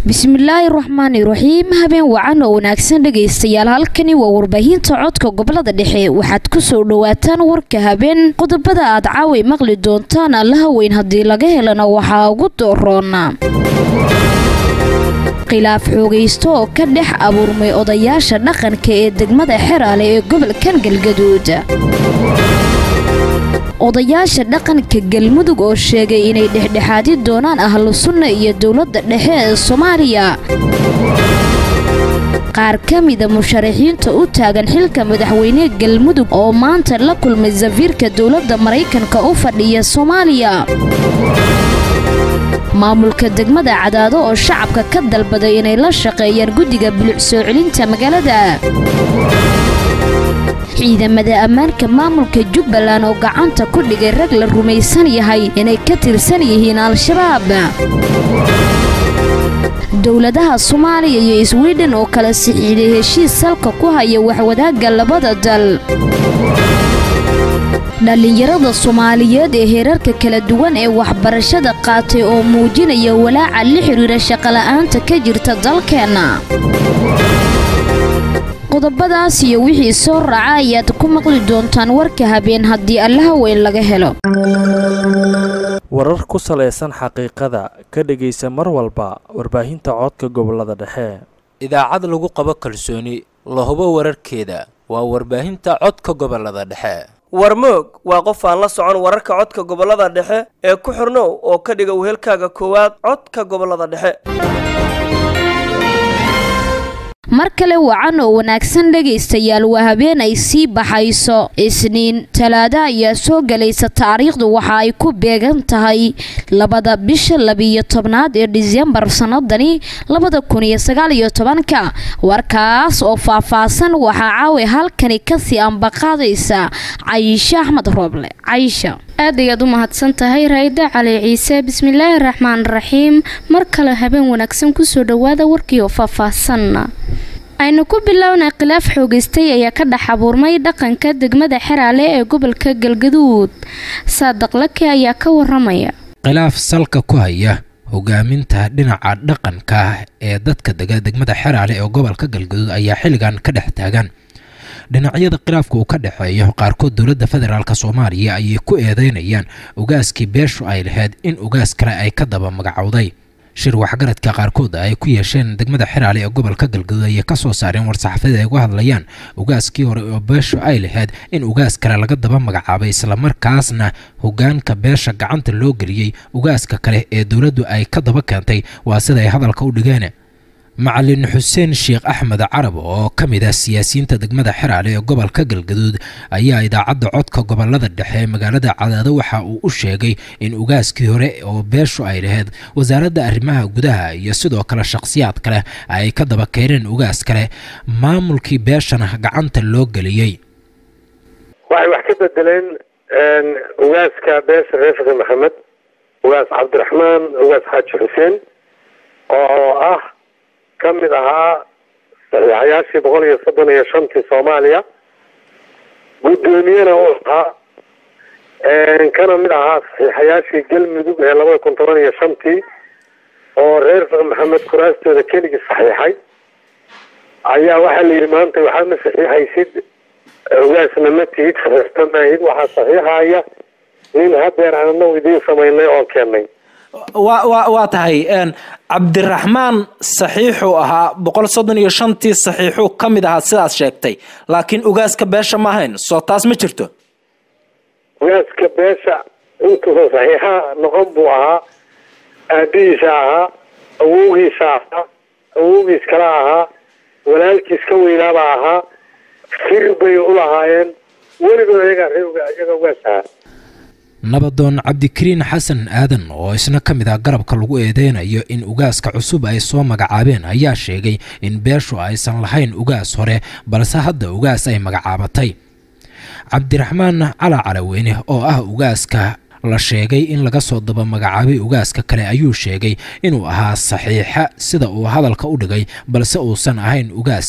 bismillaahi raxmaani raxiim habeen wacan oo wanaagsan dhegaystayaal halkani waa warbaahinta codka gobolada dhexe waxaad ku soo dhowaataan warka habeen qodobada aad caaway maqli doontaan allaha weyn haddii laga helana waxaa ugu dooroona khilaaf xoogaysto oo ka dhex abuurmay odayaasha dhaqanka ee degmada xeraale ee gobolkan galgaduud odayaasha dhaqanka galmudug oo sheegay inay dhexdhexaadi doonaan ahlu sunna iyo dowladda dhexe ee soomaaliya qaar ka mida musharaxiinta u taagan xilka madaxweyne galmudug oo maanta la kulmay safiirka dowladda maraykanka u fadhiya soomaaliya maamulka degmada cadaado oo shacabka ka dalbaday inay la shaqeeyaan guddiga buluc soo celinta magaalada ciidamada ammaanka maamulka jubbaland oo gacanta ku dhigay rag la rumaysan yahay inay ka tirsan yihiin al-shabaab dowladaha soomaaliya iyo swiden oo kala sixiiday heshiis salka ku haya waxwadaagga labada dal dhallinyarada soomaaliyeed ee heerarka kala duwan ee waxbarashada qaatay oo muujinaya walaaca la xidhiira shaqola'aanta ka jirta dalkeenna qodobadaas iyo wixii soo raaca ayaad ku maqli doontaan warka habeen haddii allaha weyn laga helo warar ku salaysan xaqiiqada ka dhegaysa mar walba warbaahinta codka gobolada dhexe idaacad lagu qabo kalsooni la hubo wararkeeda waa warbaahinta codka gobolada dhexe warmoog waa qof aan la socon wararka codka gobolada dhexe ee ku xirnow oo ka dhiga wehelkaaga koowaad codka gobolada dhexe mar kale wacan oo wanaagsan dhegaystayaal waa habeen ay sii baxayso isniin talaado ayaa soo gelaysa taariikhdu waxa ay ku beegan tahay labada bisha labiyo tobnaad ee disembar sanadani labada kun iyo sagaal iyo tobanka warkaas oo faah-faahsan waxaa caawa halkani kasii ambaqaadaysa cayisho axmed rooble cayisha aad ayaad u mahadsan tahay raa'ida cali ciise bismillaahi raxmaan raxiim mar kale habeen wanaagsan kusoo dhowaada warkii oo faahfaahsan aynu ku bilownay khilaaf xoogaystay ayaa ka dhex abuurmay dhaqanka degmada xeraale ee gobolka galgaduud saadaq lake ayaa ka waramaya khilaaf salka ku haya hogaaminta dhinaca dhaqanka ee dadka dega degmada xeraale ee gobolka galgaduud ayaa xilligan ka dhex taagan dhinacyada khilaafka uu ka dhexeeyo qaarkood dowladda federaalk soomaaliya ayay ku eedeynayaan ugaaskii beeshu ay lahayd in ugaas kale ay ka daba magacowday shir waxgaradka qaarkood ay ku yeesheen degmada xeraale ee gobolka galgaduud ayay ka soo saareen war-saxaafada ay uga hadlayaan ugaaskii hore oo beeshu ay lahayd in ugaas kale laga daba magacaabay islamarkaasna hogaanka beesha gacanta loo geliyey ugaaska kale ee dowladdu ay ka daba keentay waa sida ay hadalka u dhigeen macalin xuseen sheekh axmed carab oo ka mid ah siyaasiyiinta degmada xeraale ee gobolka galgaduud ayaa idaacadda codka gobolada dhexe ee magaalada cadaado waxa uu u sheegay in ugaaskii hore oo beeshu ay lahayd wasaaradda arrimaha gudaha iyo sidoo kale shakhsiyaad kale ay ka daba keeneen ugaas kale maamulkii beeshana gacanta loo geliyey waxay wax ka bedeleen ugaaska beesha reer xasan maxamed ugaas cabdiraxmaan ugaas xaaji xuseen oo ah ka mid ahaa saxiixayaashii boqol iyo soddon iyo shantii soomaaliya guddoomiyena uu ahaa kana mid ahaa saxiixayaashii galmudug ee labada kun toban iyo shantii oo reer maxamed kuraastooda keligii saxiixay ayaa waxaa la yidhi maanta waxaad ma saxiixaysid ugaasna ma tihid saxiixta maahid waxaa saxiixaya nin hadeer aan anagu idiin samaynay oon keennay wa wa waa tahay cabdiraxmaan saxiixuu ahaa boqol soddon iyo shantii saxiixuu ka mid ahaa sidaad sheegtay laakiin ugaaska beesha ma ahayn soo taas ma jirto ugaaska beesha intuusa saxiixa noqon buu ahaa aabihiisa ahaa awowgiisa ahaa awowgiis kala ahaa walaalkiis ka weynaabaa ahaa sir bay u lahaayeen weligood iyagaa iyaga ugaas ahaa nabadoon cabdikariin xasan aadan oo isna ka mid ah garabka lagu eedeynayo in ugaaska cusub ay soo magacaabeen ayaa sheegay in beeshu aysan lahayn ugaas hore balse hadda ugaas ay magacaabatay cabdiraxmaan cala calaweyne oo ah ugaaska la sheegay in laga soo daba magacaabay ugaaska kale ayuu sheegay inuu ahaa saxiixa sida uu hadalka u dhigay balse uusan ahayn ugaas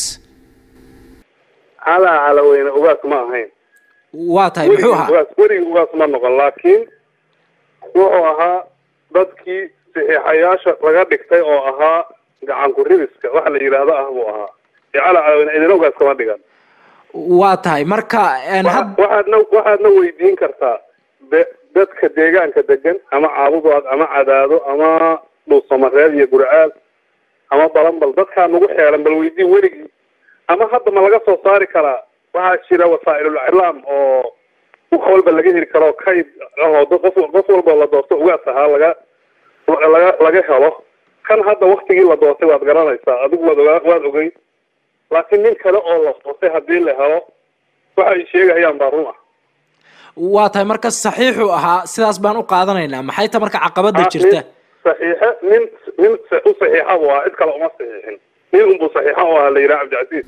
cala calaweyne ugaas ma ahayn waa tahay muxuu ahaa ugaas weligii ugaas ma noqon laakiin wuxuu ahaa dadkii saxiixayaasha laga dhigtay oo ahaa gacanku ribiska waxa la yidhaahdo ah buu ahaa ee cala calaweyne idina ugaas kama dhigan waa tahay marka een, had waxaadna waxaadna weydiin kartaa de- dadka deegaanka degan ama caabudood ama cadaado ama dhuusamareed iyo gurcaal ama balanbal dadkaa nagu xeeran bal weydiin weligii ama hadda ma laga soo saari karaa waxaa jira wasaa'ilul iclaam oo wax walba laga heli karo kayd oo dad- qof qof walba la doorto ugaas ahaa laga laga laga helo kan hadda waktigii la doortay waad garanaysaa adigu waad ogaa waad ogey laakiin nin kale oo la doortay haddii la helo waxa ay sheegayaan baa run ah waa tahay marka saxiixu ahaa sidaas baan u qaadanaynaa maxay ta marka caqabada Ah, jirta nin saxiixe nin nin sa- u saxiixa buu ahaa cid kale uma saxiixin nin unbuu saxiixa u ahaa la yidhaha cabdicasiis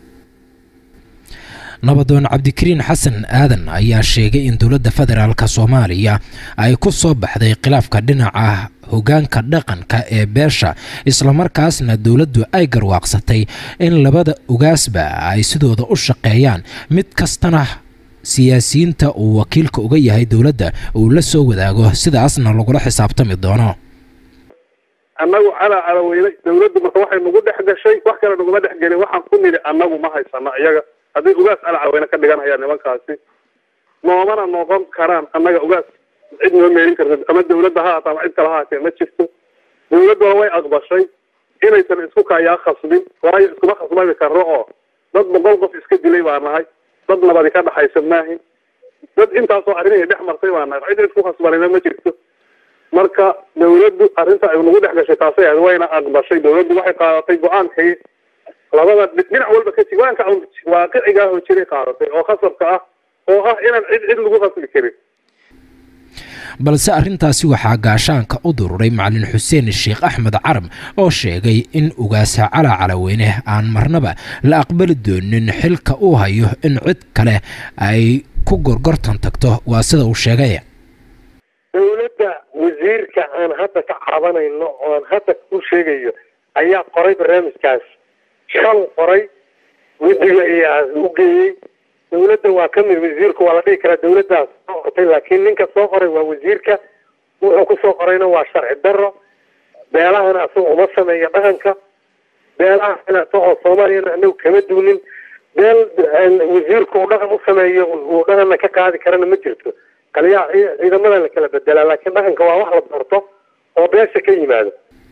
nabadoon cabdikariin xasan aadan ayaa sheegay in dowladda federaalka soomaaliya ay ku soo baxday khilaafka dhinaca hogaanka dhaqanka ee beesha islamarkaasna dowladdu ay garwaaqsatay in labada ugaasba ay sidooda u shaqeeyaan mid kastana siyaasiyiinta uu wakiilka uga yahay dowladda uu la soo wadaago sidaasna lagula xisaabtami doono annagu calaa calaweyne dawladdu marka waxay nagu dhex gashay wax kale naguma dhex gelin waxaan ku nidhi annagu ma haysano iyaga hadday ugaas calaa calaweyne ka dhiganayaan nimankaasi noomana noqon karaan annaga ugaas cid noo meelin karta ama dawladda ha haata ama cid kale ha haatee ma jirto dawladduna way aqbashay inaysan isku kayaa khasbin waayo iskuma khasbami karno oo dad boqol qof iska dilay baa nahay dad nabadi ka dhaxaysa maahin dad intaasoo arrinihii dhex martay baa nahay cid isku khasbanina ma jirto marka dawladdu arrinta ay nagu dhex gashay taasay ahayd wayna aqbashay dawladdu waxay qaadatay go-aankii labada dhi- dhinac walba ka jig go-aanka waaqiciga ah oo jiray qaadatay oo khasabka ah oo ah inaan cid cid lagu khasbi karin balse arrintaasi waxaa gaashaanka u dururay macalin xuseen sheekh axmed carab oo sheegay in ugaasa calaa calaweyne aan marnaba la aqbali doonin xilka uu hayo in cid kale ay ku gorgortan tagto waa sida uu sheegay dawladda wasiirka aan hadda ka cabanayno oo aan hadda ku sheegayo ayaa qoray barnaamijkaas shal qoray guddiga ayaa u geeyey dawladda waa ka mid wasiirku waa la dhihi karaa dawladdaas soo qortay laakiin ninka soo qoray waa wasiirka wuxuu ku soo qorayna waa sharci darro beelahana asaga uma sameeyo dhaqanka beelahana asagoo soomaaliyana anagu kama duunin beel wasiirku uu dhaqan u sameeyo uu dhaqanna ka qaadi karana ma jirto kaliya ciidamada la kala bedelaa laakiin dhaqanka waa wax la doorto oo beesha ka yimaado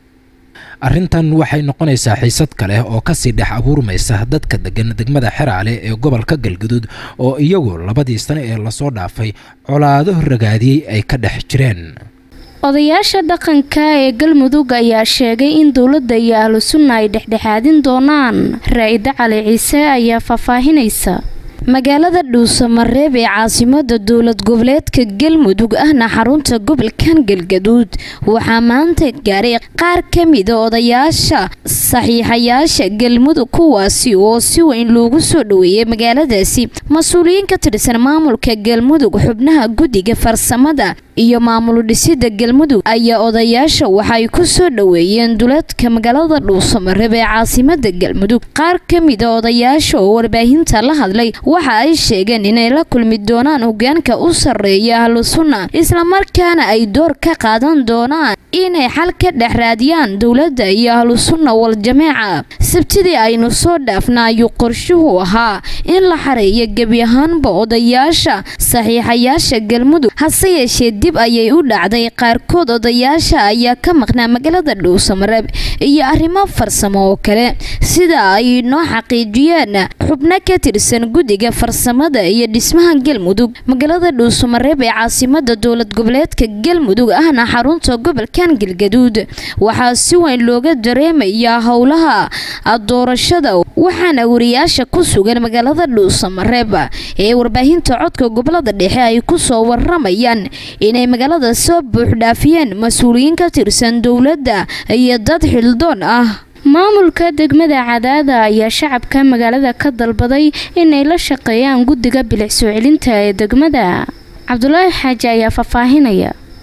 arrintan waxay noqonaysaa xiisad kale oo kasii dhex abuurmaysa dadka degan degmada xeraale ee gobolka galguduud oo iyagu labadii sano ee lasoo dhaafay colaado ragaadiyey ay ka dhex jireen odayaasha dhaqanka ee galmudug ayaa sheegay in dowladda iyo ahlu sunna ay dhexdhexaadin doonaan raa-ida cali ciise ayaa faahfaahinaysa magaalada dhuusamareeb ee caasimada dowlad goboleedka galmudug ahna xarunta gobolkan galgaduud waxaa maanta gaaray qaar ka mida odayaasha saxiixayaasha galmudug kuwaasi oo si weyn loogu soo dhoweeyay magaaladaasi mas-uuliyiin ka tirsan maamulka galmudug xubnaha guddiga farsamada iyo maamul dhisida galmudug ayaa odayaasha waxay ku soo dhoweeyeen duleedka magaalada dhuusamareeb ee caasimada galmudug qaar ka mida odayaasha oo warbaahinta la hadlay waxa ay sheegeen inay la kulmi doonaan hogaanka u sarreeya ahlu sunna islamarkaana ay door ka qaadan doonaan inay xal ka dhex raadiyaan dowladda iyo ahlu sunna wal jameeca sabtidii aynu soo dhaafna ayuu qorshuhu ahaa in la xareeyo gebi ahaanba odayaasha saxiixayaasha galmudug hase yeeshee dib ayay u dhacday qaarkood odayaasha ayaa ka maqnaa magaalada dhuusamareeb iyo arrimo farsamo oo kale sida ay noo xaqiijiyeen xubno ka tirsan guddiga farsamada iyo dhismaha galmudug magaalada dhuusamareeb ee caasimada dowlad goboleedka galmudug ahna xarunta gobolkan galgaduud waxaa si weyn looga dareemayaa howlaha doorashada waxaana wariyaasha ku sugan magaalada dhuusamareeb ee warbaahinta codka gobolada dhexe ay kusoo waramayaan inay magaalada soo buuxdhaafiyeen mas-uuliyiin ka tirsan dowladda iyo dad xildoon ah maamulka degmada cadaada ayaa shacabka magaalada ka dalbaday inay la shaqeeyaan guddiga bilic soo celinta ee degmada cabdulaahi xaaji ayaa faahfaahinaya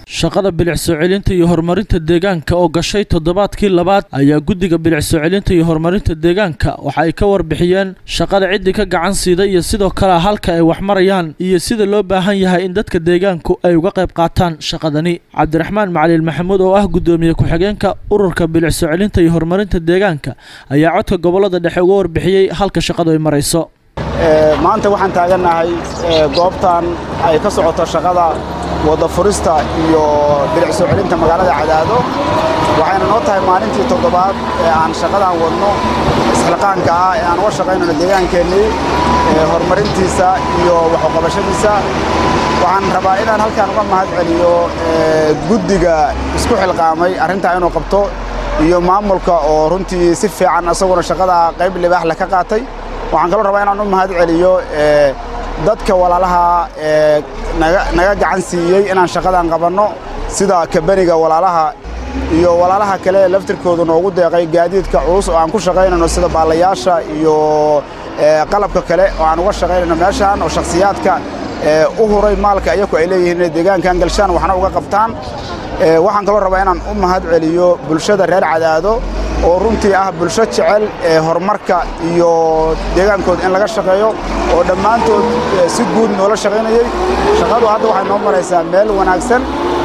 shaqada bilic soo celinta iyo horumarinta deegaanka oo gashay toddobaadkii labaad ayaa guddiga bilic soo celinta iyo horumarinta deegaanka waxa ay ka warbixiyeen shaqada ciddii ka gacan siiday iyo sidoo kale halka ay wax marayaan iyo sida loo baahan yahay in dadka deegaanku ay uga qayb qaataan shaqadani cabdiraxmaan macalin maxamuud oo ah guddoomiye ku-xigeenka ururka bilic soo celinta iyo horumarinta deegaanka ayaa codka gobolada dhexe uga warbixiyey halka shaqadu ay marayso maanta waxaan taagannahay goobtan ay ka socoto shaqada wada furista iyo bilic soo celinta magaalada cadaado waxayna noo tahay maalintii toddobaad ee aan shaqadan wadno isxilqaanka ah ee aan uga shaqaynayno deegaankeennii horumarintiisa iyo waxuqabashadiisa waxaan rabaa inaan halkaan uga mahad celiyo guddiga isku xilqaamay arrintaa inuu qabto iyo maamulka oo runtii si fiican isaguna shaqada qayb libaax leh ka qaatay waxaan kaloo rabaa inaan u mahad celiyo dadka walaalaha naga gacan siiyey inaan shaqadan qabanno sida kaberiga walaalaha iyo walaalaha kale laftirkoodu noogu deeqay gaadiidka culus oo aan ku shaqaynayno sida baalayaasha iyo qalabka kale oo aan uga shaqaynayno meeshaan oo shakhsiyaadka u huray maalka iyaku ay leeyihiin inay deegaankan galshaan waxna uga qabtaan waxaan kaloo rabaa inaan u mahad celiyo bulshada reer cadaado oo runtii ah bulsho jecel ee horumarka iyo deegaankooda in laga shaqeeyo oo dhammaantood si guud noola shaqaynayey shaqadu hadda waxay noo maraysaa meel wanaagsan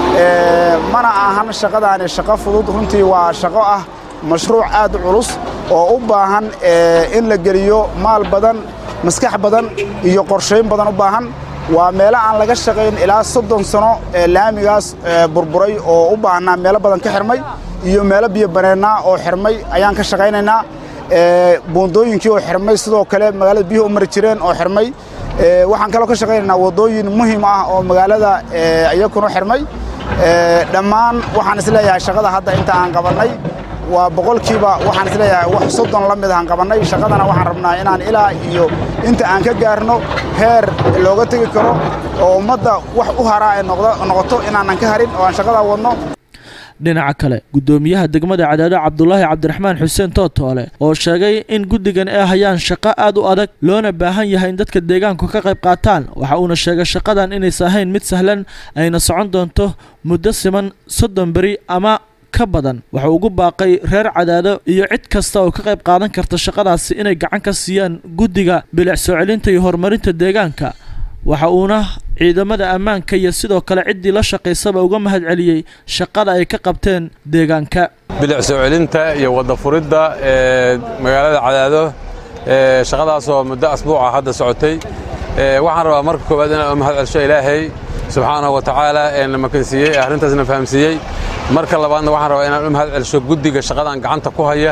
mana ahan shaqadaani shaqo fudud runtii waa shaqo ah mashruuc aad u culus oo u baahan in la geliyo maal badan maskax badan iyo qorshayn badan u baahan waa meelo aan laga shaqayn ilaa soddon sano ee laamigaas burburay oo u baahnaa meelo badan ka xirmay iyo meelo biyo baneennaa oo xirmay ayaan ka shaqaynaynaa buundooyinkii oo xirmay sidoo kale magaalada biyuhu u mari jireen oo xirmay waxaan kaloo ka shaqaynaynaa waddooyin muhiim ah oo magaalada iyakuna xirmay dhammaan waxaan isleeyahay shaqada hadda inta aan qabannay waa boqolkiiba waxaan isleeyahay wax soddon la mid ahaan qabannay shaqadana waxaan rabnaa inaan ilaa iyo inta aan ka gaarno heer looga tegi karo oo ummadda wax u haraa ay noqoto inaanan ka harin oo aan shaqadaa wadno dhinaca kale guddoomiyaha degmada cadaado cabdulaahi cabdiraxmaan xuseen tootoole oo sheegay in guddigan ay hayaan shaqo aad u adag loona baahan yahay in dadka deegaanku ka qayb qaataan waxa uuna sheegay shaqadan inaysa ahayn mid sahlan ayna socon doonto muddo siman soddon beri ama ka badan wuxuu ugu baaqay reer cadaado iyo cid kasta oo ka qayb qaadan karta shaqadaasi inay gacan ka siiyaan guddiga bilic soo celinta iyo horumarinta deegaanka waxa uuna ciidamada ammaanka iyo sidoo kale ciddii la shaqaysaba uga mahad celiyey shaqada ay ka qabteen deegaanka bilic soo celinta iyo wadda furidda ee magaalada cadaado shaqadaasoo muddo asbuuca hadda socotay waxaan rabaa marka koowaad inaan u mahad celsho ilaahay subxaanahu wa tacaala ee na makansiiyey ee arrintaasna fahamsiiyey marka labaadna waxaan rabaa inaan u mahad celsho guddiga shaqadan gacanta ku haya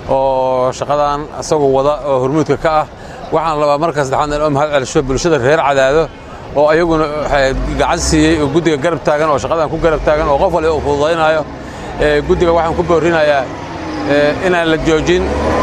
oo shaqadan isagoo wada oo hormuudka ka ah waxaan rabaa marka saddexaad inaan u mahad celsho bulshada reer cadaado oo ayaguna gacan siiyey oo guddiga garab taagan oo shaqadan ku garab taagan oo qof waliba uu fududaynaayo guddiga waxaan ku boorinayaa inaan la joojin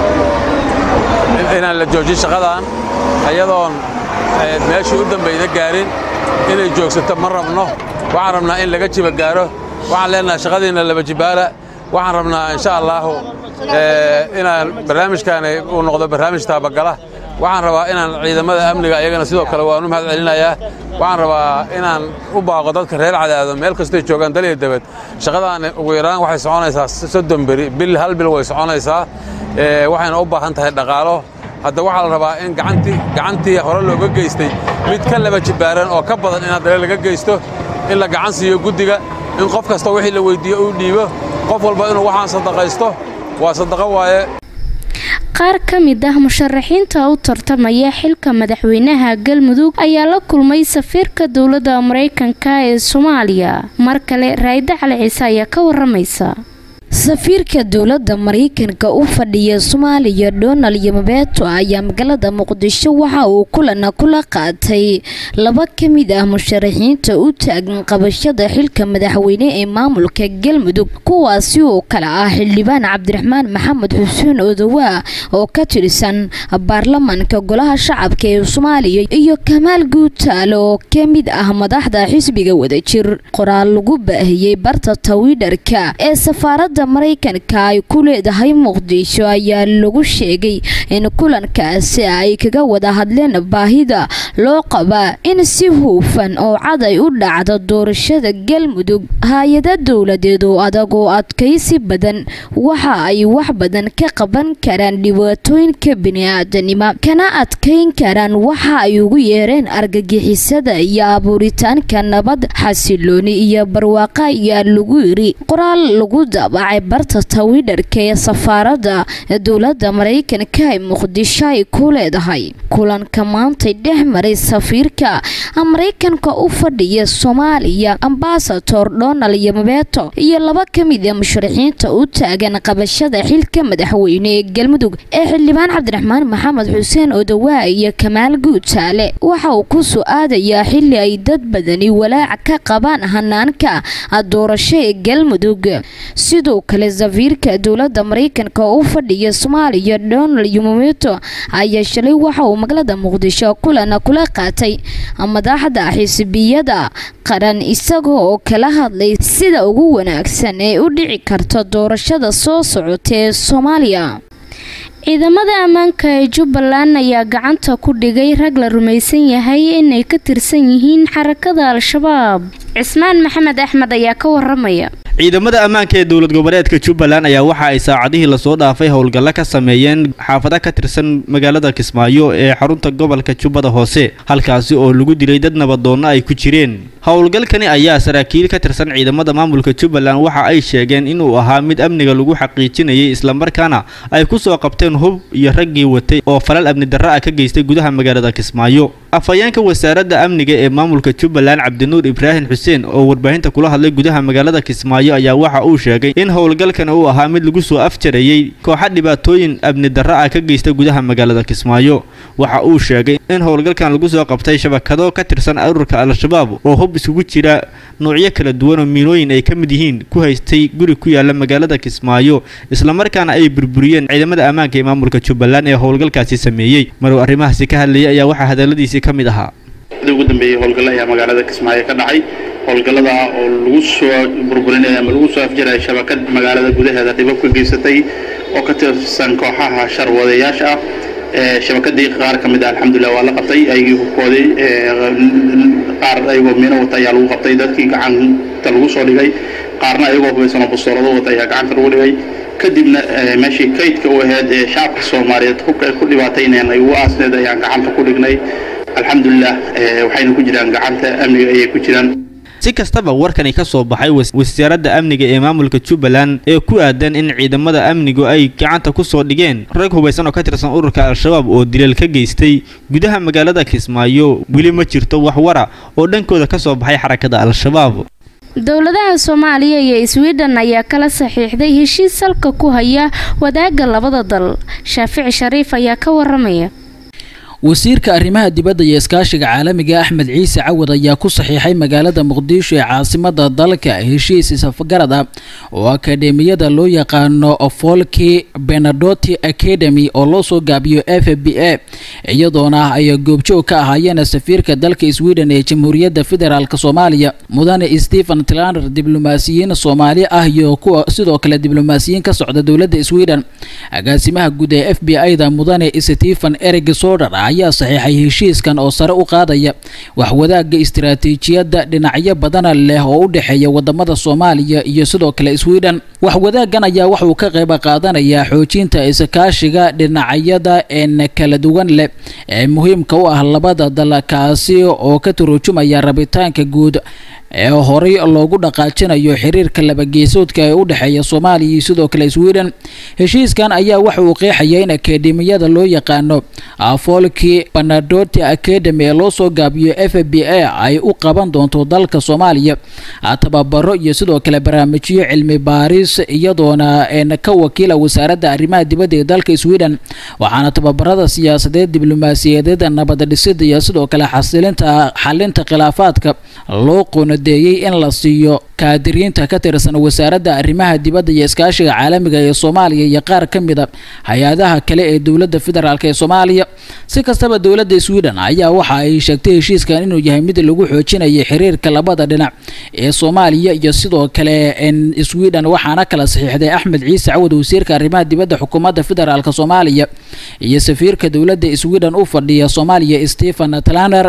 inaan la joojin shaqadan ayadoon meeshii u dambayna gaarin inay joogsato ma rabno waxaan rabnaa in laga jiba gaaro waxaan leenahay shaqadiinna laba jibaala waxaan rabnaa insha allaahu inaan barnaamijkaani uu noqdo barnaamij taabagala waxaan rabaa inaan ciidamada amniga iyagana sidoo kale waan u mahad celinayaa waxaan rabaa inaan u baaqo dadka reer cadaado meel kastay joogaan daliya dabad shaqadaani ugu yaraan waxay soconaysaa soddon beri bil hal bil way soconaysaa waxayna u baahan tahay dhaqaalo hadda waxaa la rabaa in gacantii gacantii hore looga geystay mid ka laba jibaaran oo ka badan in haddana laga geysto in la gacan siiyo guddiga in qof kasta wixii la weyddiiyo uu dhiibo qof walba inuu waxaan sadaqaysto waa sadaqo waaye qaar ka mid ah musharaxiinta u tartamaya xilka madaxweynaha galmudug ayaa la kulmay safiirka dowladda maraykanka ee soomaaliya mar kale raayida cali ciise ayaa ka waramaysa safiirka dowladda maraykanka u fadhiya soomaaliya donald yamabeeto ayaa magaalada muqdisho waxa uu kulana kula qaatay laba ka mid ah musharaxiinta u taagan qabashada xilka madaxweyne ee maamulka galmudug kuwaasi oo kale ah xildhibaan cabdiraxmaan maxamed xuseen odowaa oo ka tirsan baarlamaanka golaha shacabka ee soomaaliya iyo kamaal guutaale oo ka mid ah madaxda xisbiga wadajir qoraal lagu baahiyey barta twitter-ka ee safaarada dowladda maraykanka ay ku leedahay muqdisho ayaa lagu sheegay in kulankaasi ay kaga wada hadleen baahida loo qabaa in si huufan oo cad ay u dhacdo doorashada galmudug hay-ada dowladeed oo adag oo adkaysi badan waxa ay wax badan ka qaban karaan dhibaatooyinka bini-aadanimo kana adkayn karaan waxa ay ugu yeereen argagixisada iyo abuuritaanka nabad xasilooni iyo barwaaqa ayaa lagu yiri qoraal lagu daabacay barta tawidharka ee safaaradda dowladda maraykanka ee muqdisho ay ku leedahay kulanka maantay dhex maray safiirka maraykanka u fadhiya soomaaliya ambasador donald yomabeto iyo laba ka mid a musharaxiinta u taagan qabashada xilka madaxweyne ee galmudug ee xildhibaan cabdiraxmaan maxamed xuseen odawaa iyo kamaal guutaale waxa uu ku su-aadayaa xili ay dad badani walaac ka qabaan hanaanka doorasho ee galmudug sidoo kale safiirka dowladda maraykanka oo u fadhiya soomaaliya donald yomabeto ayaa shalay waxa uu magaalada muqdisho kulan kula qaatay madaxda xisbiyada qaran isaga oo kala hadlay sida ugu wanaagsan ee u dhici karta doorashada soo socota ee soomaaliya ciidamada ammaanka ee jubbaland ayaa gacanta ku dhigay rag la rumaysan yahay inay ka tirsan yihiin xarakada al-shabaab cismaan maxamed axmed ayaa ka waramaya ciidamada ammaanka ee dowlad goboleedka jubbaland ayaa waxa ay saacadihii lasoo dhaafay howlgallo ka sameeyeen xaafado ka tirsan magaalada kismaayo ee xarunta gobolka jubbada hoose halkaasi oo lagu dilay dad nabadoonno ay ku jireen howlgalkani ayaa saraakiil ka tirsan ciidamada maamulka jubbaland waxa ay sheegeen inuu ahaa mid amniga lagu xaqiijinayay islamarkaana ay ku soo qabteen hub iyo raggii watay oo falal amni darro ah ka geystay gudaha magaalada kismaayo afhayeenka wasaaradda amniga ee maamulka jubbaland cabdinuur ibraahim xuseen oo warbaahinta kula hadlay gudaha magaalada kismaayo ayaa waxa uu sheegay in howlgalkan uu ahaa mid lagu soo afjarayey kooxa dhibaatooyin amni darro ah ka geysta gudaha magaalada kismaayo waxa uu sheegay in howlgalkan lagu soo qabtay shabakado ka tirsan ururka al-shabaab oo hub isugu jira noocyo kala duwan oo miinooyin ay ka mid yihiin ku haystay guri ku yaala magaalada kismaayo islamarkaana ay burburiyeen ciidamada ammaanka ee maamulka jubbaland ee howlgalkaasi sameeyey maruu arrimahaasi ka hadlayay ayaa waxaa hadaladiisii ka mid ahaa ugu dambeeyey howlgallo ayaa magaalada kismaayo ka dhacay howlgallada oo lagu soo burburinaya ama lagu soo afjaraya shabakad magaalada gudaheeda dhibab ka geysatay oo ka tirsan kooxaha sharwadayaasha ah shabakadii qaar ka mid ah alxamdulilah waa la qabtay ayagii hubkooday qaar ayagoo miino wata ayaa lagu qabtay dadkii gacanta lagu soo dhigay qaarna ayagoo hubaysanoo bastoolado wata ayaa gacanta lagu dhigay kadibna meeshii kaydka u ahayd ee shacabka soomaaliyeed hubka ay ku dhibaataynayaan ay ugu aasneed ayaan gacanta ku dhignay alxamdulilah waxayna ku jiraan gacanta amniga ayay ku jiraan si kastaba warkani ka soo baxay wasaaradda amniga ee maamulka jubbaland ee ku aadan in ciidamada amnigu ay gacanta ku soo dhigeen rag hubaysan oo ka tirsan ururka al-shabaab oo dilal ka geystay gudaha magaalada kismaayo weli ma jirto wax wara oo dhankooda ka soo baxay xarakada al-shabaab dowladaha soomaaliya iyo sweden ayaa kala saxiixday heshiis salka ku haya wadaagga labada dal shaafici shariif ayaa ka waramaya wasiirka arrimaha dibadda iyo iskaashiga caalamiga axmed ciise cawad ayaa ku saxiixay magaalada muqdisho ee caasimada dalka heshiis isafgarad ah oo akadeemiyada loo yaqaano folki benadoti academy oo loo soo gaabiyo f b a iyadoona ay goobjoog ka ahaayeen safiirka dalka sweden ee jamhuuriyadda federaalk soomaaliya mudane stephen tlaner diblomaasiyiin soomaali ah iyo kuwa sidoo kale diblomaasiyiin ka socda dowladda sweden agaasimaha guud ee f b a da mudane stephen erig soder ayaa saxiixay heshiiskan oo sare u qaadaya waxwadaaga istiraatiijiyadda dhinacyo badana leh oo u dhexeeya wadamada soomaaliya iyo sidoo kale sweden waxwadaagan ayaa waxuu ka qayb qaadanayaa xoojinta iskaashiga dhinacyada een kala duwan leh ee muhiimka u ah labada dal kaasi oo ka turujumaya rabitaanka guud ee horey loogu dhaqaajinayo xiriirka labageesoodka ee u dhexeeya soomaaliya iyo sidoo kale sweden heshiiskan ayaa waxa uu qeexaya in akademiyada loo yaqaano folki banadoti academy ee loo soo gaabiyo f b a ay u qaban doonto dalka soomaaliya tababaro iyo sidoo kale barnaamijyo cilmi baaris iyadoona ka wakiila wasaaradda arrimaha dibadda ee dalka sweden waxaana tababarada siyaasadeed diblomaasiyadeed nabad dhisida iyo sidoo kale xasilinta xalinta khilaafaadka loo qoona qoondeeyey in la siiyo kaadiriinta ka tirsan wasaaradda arrimaha dibadda iyo iskaashiga caalamiga ee soomaaliya iyo qaar ka mid a hay-adaha kale ee dowladda federaalk ee soomaaliya si kastaba dowladda sweden ayaa waxa ay sheegtay heshiiskan inuu yahay mid lagu xoojinayo xiriirka labada dhinac ee soomaaliya iyo sidoo kale sweden waxaana kala saxiixday axmed ciise cawad wasiirka arrimaha dibadda xukuumadda federaalk soomaaliya iyo safiirka dowladda sweden u fadhiya soomaaliya stephen tlaner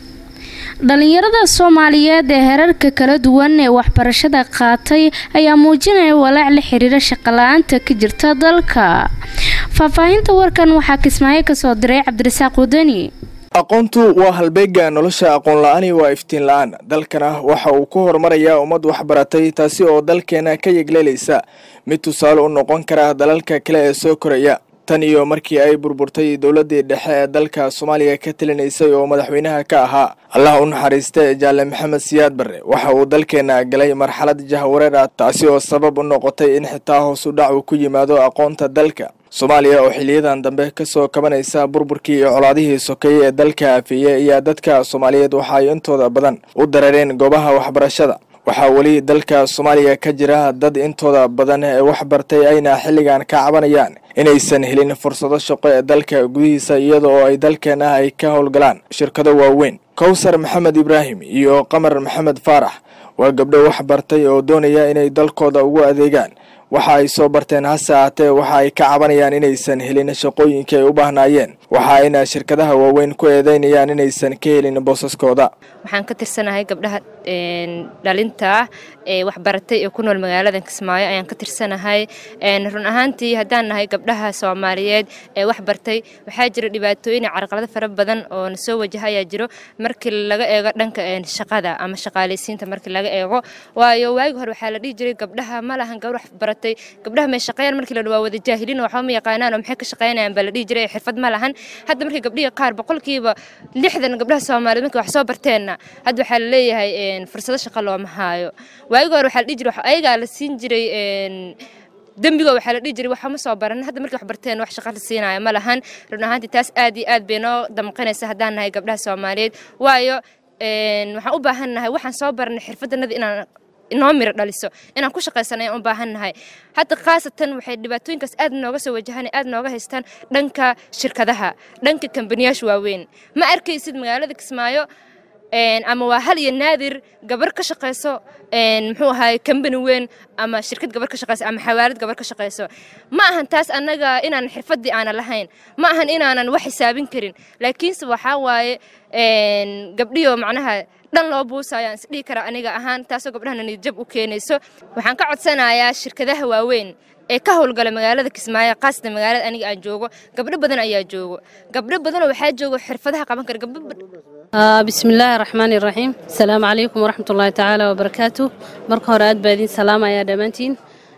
dhalinyarada soomaaliyeed ee herarka kala duwan ee waxbarashada qaatay ayaa muujinaya walaac la xiriira shaqala-aanta ka jirta dalka faahfaahinta warkan waxaa kismaayo kasoo diray cabdirasaaq wadani aqoontu waa halbeega nolosha aqoon la-aani waa iftiin la-aan dalkana waxa uu ku horumarayaa ummad waxbaratay taasi oo dalkeena ka yegleelaysa mid tusaale u noqon kara dalalka kale ee soo koraya tan iyo markii ay burburtay dowladdii dhexe ee dalka soomaaliya ka talinaysay oo madaxweynaha ka ahaa allah u naxariista jaalle maxamed siyaad barre waxa uu dalkeena galay marxalad jahwareer ah taasi oo sabab u noqotay in xitaa hoos u dhac uu ku yimaado aqoonta dalka soomaaliya oo xiliyadan dambe kasoo kabanaysa burburkii iyo colaadihii sokeeye ee dalka afeeye ayaa dadka soomaaliyeed waxa ay intooda badan u dareereen goobaha waxbarashada waxaa weli dalka soomaaliya ka jira dad intooda badan ee wax bartay ayna xilligan ka cabanayaan inaysan helin fursado shaqo ee dalka gudihiisa iyada oo ay dalkeena ay ka howlgalaan shirkado waaweyn kowsar maxamed ibraahim iyo qamar maxamed faarax waa gabdho wax bartay oo doonaya inay dalkooda ugu adeegaan waxa ay soo barteen hase ahaatee waxa ay ka cabanayaan inaysan helin shaqooyinkii ay u baahnaayeen waxa ayna shirkadaha waaweyn ku eedeynayaan inaysan ka helin boosaskooda waxaan ka tirsanahay gabdhaha dhalinta ah ee waxbaratay ee ku nool magaalada kismaayo ayaan ka tirsanahay run ahaantii haddaan nahay gabdhaha soomaaliyeed ee wax bartay waxaa jira dhibaatooyin iyo carqalado fara badan oo na soo wajaha ayaa jiro markii laga eego dhanka shaqada ama shaqaalaysiinta markii laga eego waayo waagi hore waxaa la dhihi jiray gabdhaha ma lahan gabar wax baratay gabdhaha may shaqeeyaan markii la dhawaa wada jaahiliin waxba ma yaqaanaan oo maxay ka shaqeynayaan baa la dhihi jiray xirfad ma lahan hadda markii gabdhihii qaar boqolkiiba lixdan gabdhaha soomaaliyeed markii wax soo barteenna hadda waxaa la leeyahay fursado shaqo looma haayo waagi hore waxaa la dhihi jiray ayagaa la siin jiray dembiga waxaa la dhihi jiray waxa ma soo baran hadda markii wax barteen wax shaqo la siinaayo ma lahan run ahaantii taas aad iyo aad bay noo damqanaysa haddaan nahay gabdhaha soomaaliyeed waayo waxaan u baahan nahay waxaan soo baranay xirfadanada inaan inoo miro dhaliso inaan ku shaqaysan ayaan u baahan nahay hadda khaasatan waxay dhibaatooyinkaas aad nooga soo wajahaan aad nooga haystaan dhanka shirkadaha dhanka kambaniyaasha waaweyn ma arkaysid magaalada kismaayo ama waa hal iyo naadir gabar ka shaqayso muxuu ahaay kambani weyn ama shirkad gabar ka shaqayso ama xawaalad gabar ka shaqayso ma ahan taas annaga inaan xirfaddii aanan lahayn ma ahan inaanan wax xisaabin karin laakiinse waxaa waaye gabdhiyo macnaha dhan loo buusayo aan isdhihi kara aniga ahaan taasoo gabdhahana niyadjab u keenayso waxaan ka codsanayaa shirkadaha waaweyn ee ka howlgala magaalada kismaayo qaasatan magaalada aniga aan joogo gabdho badan ayaa joogo gabdho badanoo waxaa joogo xirfadaha qaban kara gabdho بسم الله الرحمن الرحيم السلام عليكم ورحمة الله تعالى وبركاته مركه هراد بادين سلام يا دمانتين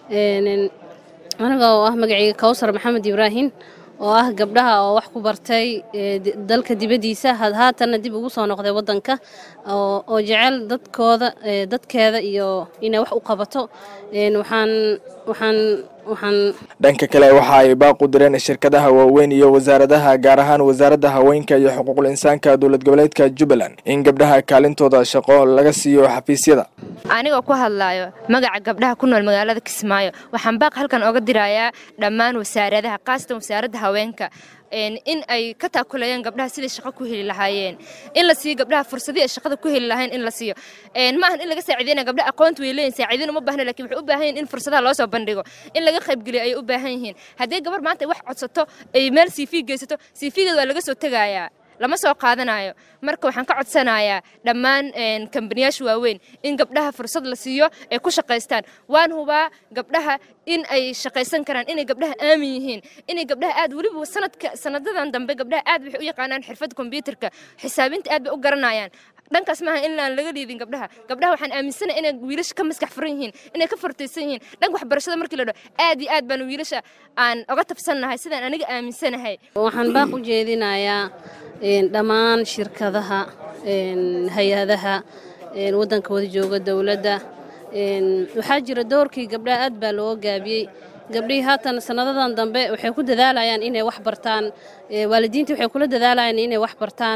أنا oo ah magacayga Kawsar Maxamed Ibraahin oo ah gabdhaha oo wax ku bartay dalka dibadiisa haatana dib ugu soo noqday wadanka oo jecel dadkooda dadkeeda iyo inay wax u qabato waxaan waxaan waxaan dhanka kale waxa ay baaq u direen shirkadaha waaweyn iyo wasaaradaha gaar ahaan wasaaradda haweenka iyo xuquuqul insaanka dowlad goboleedka jubbaland in gabdhaha kaalintooda shaqo laga siiyo xafiisyada anigoo ku hadlaayo magaca gabdhaha ku nool magaalada kismaayo waxaan baaq halkan oga dirayaa dhammaan wasaaradaha qaasatan wasaaradda haweenka in ay ka taakulayaan gabdhaha siday shaqo ku heli lahaayeen in la siiyo gabdhaha fursadii ay shaqada ku heli lahayn in la siiyo ma ahan in laga saaciideyna gabdhaha aqoonta way leeyihin saaciideyn uma baahna lakin waxay u baahan yihin in fursadaha loo soo bandhigo in laga qaybgeliyo ayay u baahan yihiin haddii gabar maanta ay wax codsato ay meel cv geysato cv-geeda waa laga soo tegayaa lama soo qaadanayo marka waxaan ka codsanayaa dhammaan kambaniyaasha waaweyn in gabdhaha fursad la siiyo ay ku shaqaystaan waan hubaa gabdhaha in ay shaqaysan karaan inay gabdhaha aamin yihiin inay gabdhaha aad weliba sanadka sanadadan dambe gabdhaha aad waxay u yaqaanaan xirfadda kombyuutarka xisaabinta aad bay u garanayaan dhankaas maaha in aan laga liidin gabdhaha gabdhaha waxaan aaminsanahay inay wiilasha ka maskax furan yihiin inay ka fartaysan yihiin dhanka waxbarashada markii la dhaho aad iyo aad baan wiilasha aan oga tabsannahay sidaan aniga aaminsanahay waxaan baaq u jeedinayaa dhammaan shirkadaha hay-adaha waddanka wada jooga dowladda waxaa jira doorkii gabdhaha aad baa loo gaabiyey gabdhihii haatan sanadadan dambe waxay ku dadaalayaan inay wax bartaan waalidiintii waxay kula dadaalayaan inay wax bartaan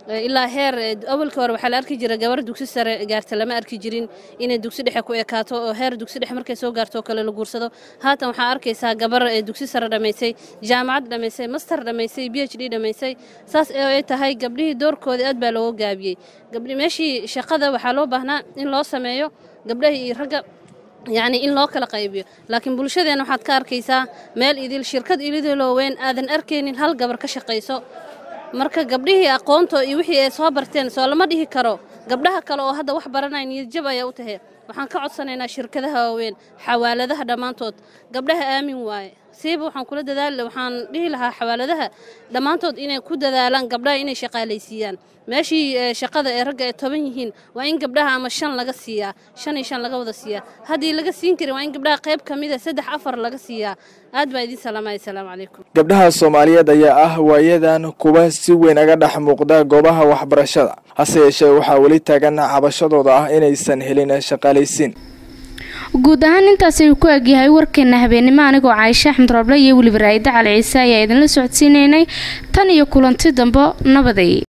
ilaa heer awalka hore waxaa la arki jira gabar dugsi sare gaarta lama arki jirin inay dugsi dhexe ku ekaato oo heer dugsi dhexe markay soo gaarto oo kale la guursado haatan waxaa arkaysaa gabar dugsi sare dhammaysay jaamacad dhammaysay master dhammaysay b h d dhammaysay saas ay tahay gabdhihii doorkoodii aad baa looga gaabiyey gabdhi meeshii shaqada waxaa loo baahnaa in loo sameeyo gabdhaha iyo ragga yacni in loo kala qaybiyo laakiin bulshadeena waxaad ka arkaysaa meel idil shirkad ilidiloo weyn aadan arkaynin hal gabar ka shaqayso marka gabdhihii aqoonto iyo wixii ay soo barteen soo lama dhihi karo gabdhaha kale oo hadda wax baranaya niyadjab ayaa u tahay waxaan ka codsanaynaa shirkadaha waaweyn xawaaladaha dhammaantood gabdhaha aamin waaye siiba waxaan kula dadaali waxaan dhihi lahaa xawaaladaha dhammaantood inay ku dadaalaan gabdhaha inay shaqaalaysiiyaan meeshii shaqada ee ragga ay toban yihiin waa in gabdhaha ama shan laga siiyaa shan iyo shan laga wada siiyaa haddii laga siin karin waa in gabdhaha qayb ka mida saddex afar laga siiyaa aad baa idiin salaamaya asalaamu calaykum gabdhaha soomaaliyeed ayaa ah waayadan kuwa si weyn aga dhex muuqda goobaha waxbarashada hase yeeshee waxaa weli taagan cabashadooda ah inaysan helin shaqaalaysiin guud ahaan intaas ayuu ku egyahay warkeena habeenimo anigoo caaisha axmed roble iyo weliba raa'ida cali ciise ayaa idinla socodsiinaynay tan iyo kulanti dambe nabaday